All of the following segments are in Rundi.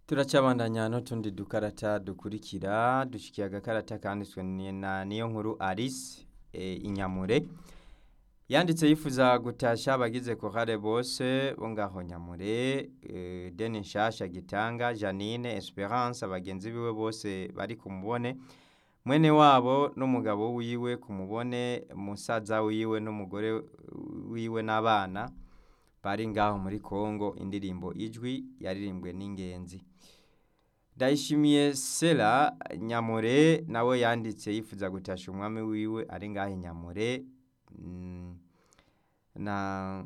turacabandanya n'utundi dukarata dukurikira dushikiye agakarata kanditswe na niyo nkuru Alice e, inyamure yanditse yifuza gutasha abagize korale bose bo ngaho nyamure e, deni nshasha gitanga janine esperance abagenzi biwe bose bari kumubone mwene wabo n'umugabo wiwe kumubone musaza wiwe n'umugore wiwe n'abana bari ngaho muri Kongo indirimbo ijwi yaririmbwe n'ingenzi Ndayishimiye Sera Nyamure nawe yanditse yifuza gutasha umwami wiwe ari ngaho Nyamure mm, na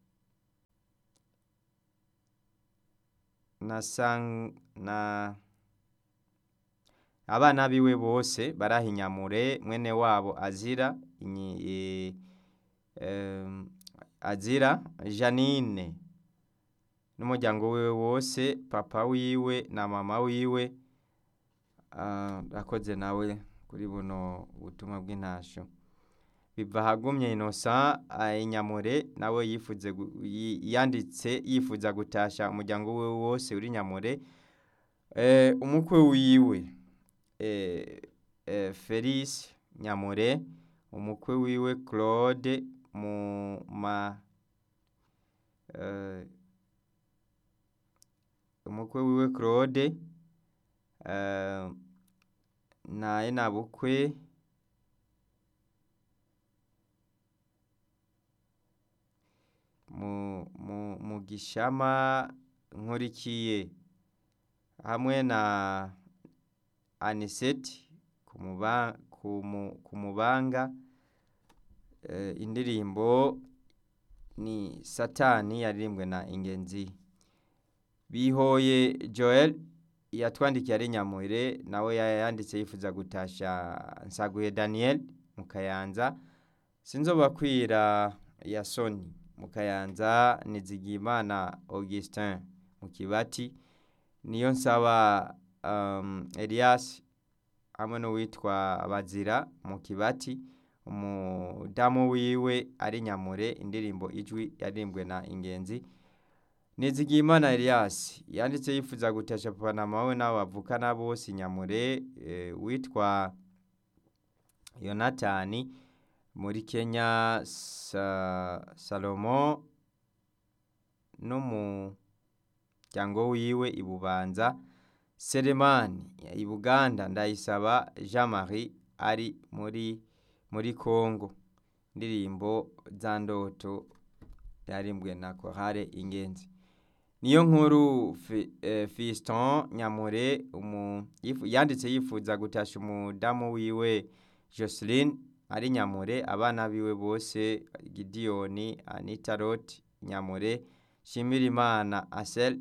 na sang na abana biwe bose baraha Nyamure mwene wabo azira inyi, e, um, azira Janine n'umuryango wiwe wose papa wiwe na mama wiwe akoze uh, nawe kuri buno butumwa bw'intasho biva hagumye Innocent inyamure nawe yifuze yanditse yifuza gutasha umuryango wiwe wose uri nyamure eh, umukwe wiwe eh, eh, Felice nyamure umukwe wiwe Claude mu ma uh, umukwe wiwe Claude uh, naye nabukwe mu, mu, mu gishama nkurikiye hamwe na Aniseti kumubanga, kumu, kumubanga uh, indirimbo ni satani yaririmbwe na ingenzi bihoye joel yatwandikiye ari nyamure nawe yanditse yifuza gutasha nsaguye daniel mu kayanza sinzobakwira ya soni mu kayanza nizigimana augustin mu kibati niyo nsaba um, elias hamwe n'uwitwa bazira mu kibati umudamu wiwe ari nyamure indirimbo ijwi yaririmbwe na ingenzi Nizigimana Elias yanditse yifuza gutasha papa na mawe nabo bavukana bose nyamure e, witwa Yonatani muri Kenya sa, Salomo n'umuryango wiwe ibubanza Selemani ibuganda ndayisaba Jean Marie ari muri muri Kongo ndirimbo za ndoto yarimbwe na Korale Ingenzi niyo nkuru Fiston Nyamure yanditse yifuza gutasha umudamu wiwe Jocelyn ari Nyamure abana biwe bose Gideoni Anita Roth Nyamure Shimirimana Asel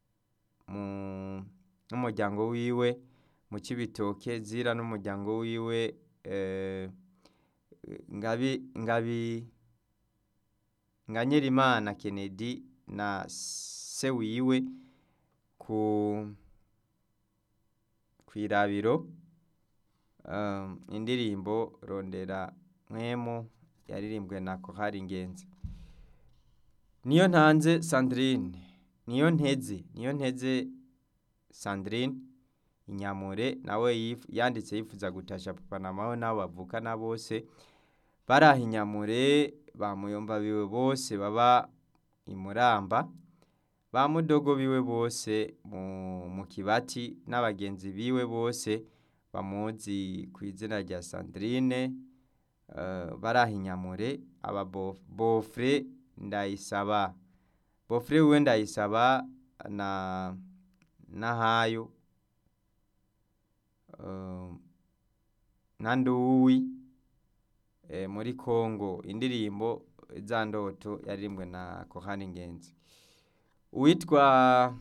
n'umuryango wiwe mu Cibitoke Zira n'umuryango wiwe eh, ngabi ngabi Nganyirimana Kennedy na se wiwe ku kwirabiro um, indirimbo rondera mwemu yaririmbwe na Kohari Ingenzi niyo ntanze Sandrine niyo nteze niyo nteze Sandrine inyamure nawe yif, yanditse yifuza gutasha papa na mawe nabo bavukana bose baraha inyamure bamuyomba biwe bose baba imuramba ba mudogo biwe bose mu, mu kibati n'abagenzi biwe bose bamuzi ku izina rya Sandrine uh, baraha inyamure aba bofre ndayisaba bofre wiwe ndayisaba na nahayo uh, na nduwi e, muri Kongo indirimbo za ndoto yaririmbwe na Kohani Ingenzi uwitwa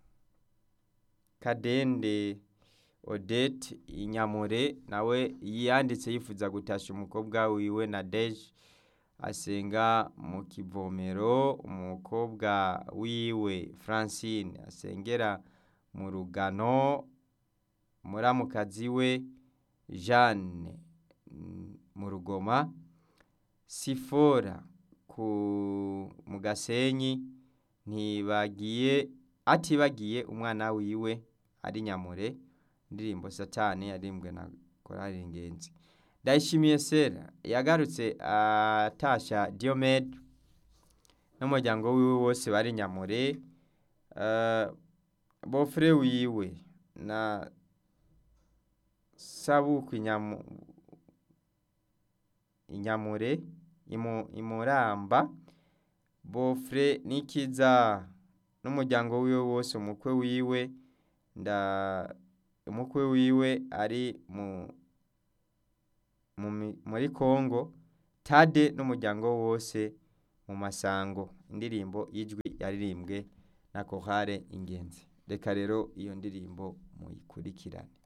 Kadende Odette Inyamure nawe yanditse yifuza gutasha umukobwa wiwe na Deje asenga mu kivomero umukobwa wiwe Francine asengera mu rugano muramukazi we Jeanne mu rugoma Sifora ku mu gasenyi ntibagiye atibagiye umwana wiwe ari nyamure indirimbo satani yarimbwe na korari ingenzi ndayishimiye sera yagarutse atasha diomede n'umuryango wiwe wose bari nyamure bofure wiwe na sabuku inyamure imuramba bofure n'ikiza n'umuryango wiwe wose umukwe wiwe nda umukwe wiwe ari muri congo tade n'umuryango wose mu masango indirimbo y'ijwi yaririmbwe na kohare ingenzi reka rero iyo ndirimbo muyikurikirane